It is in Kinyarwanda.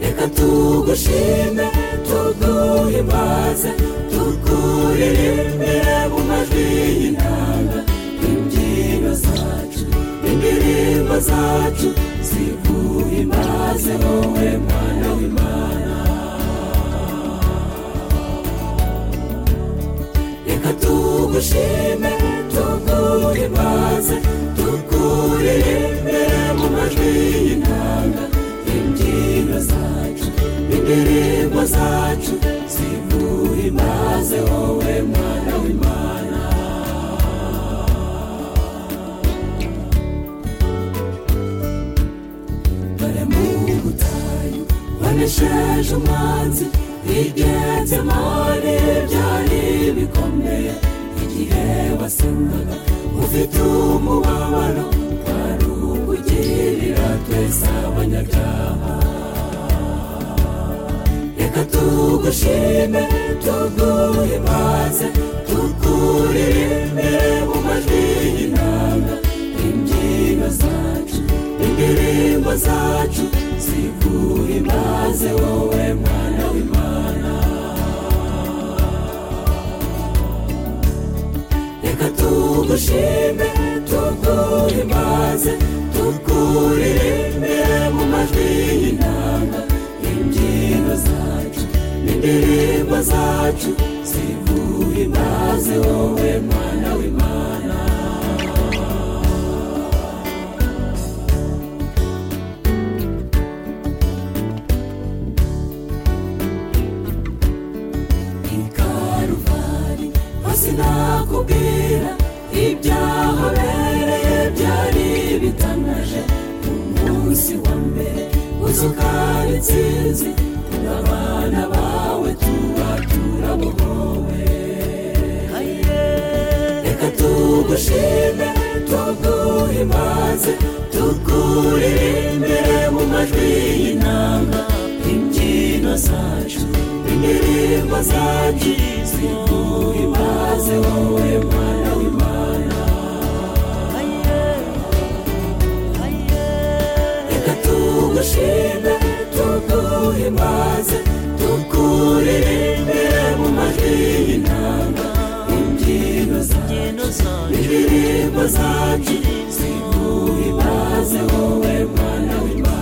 reka tugushime tuguhimbaze tukuririmbire mu majwi y'inanga imbyino zacu indirimbo zacu ziguhimbaze wowe mwana w'imana reka tugushime tuguhimbaze tukuririmbire mu majwi y'inanga imbyino zacu indirimbo zacu ziguhimbaze wowe mwana w'imana dore mu butayu wanesheje umwanzi rigenzemo n'ibyari bikomeye igihe wasengaga ufite umubabaro wari ukugirira twese abanyabyaha reka tugushime tuguhimbaze tukuririmbire mu majwi y'inanga imbyino zacu indirimbo zacu ziguhimbaze wowe mwana w'imana reka tugushime tuguhimbaze tukuririmbire mu majwi y'inanga imbyino zacu n'indirimbo zacu ziguhimbaze wowe mwana w'imana ikaruvari hose nakubwira ibyahabereye byari bitangaje umunsi wa mbere uzukana intsinzi abana bawe tuba turabohowe reka tugushime tuguhimbaze tukuririmbire mu majwi y'inanga imbyino zacu indirimbo zacu ziguhimbaze wowe mwana w'imana reka tugushime tuguhimbaze tukuririmbire mu majwi y'inanga imbyino zacu indirimbo zacu ziguhimbaze wowe mwana w'imana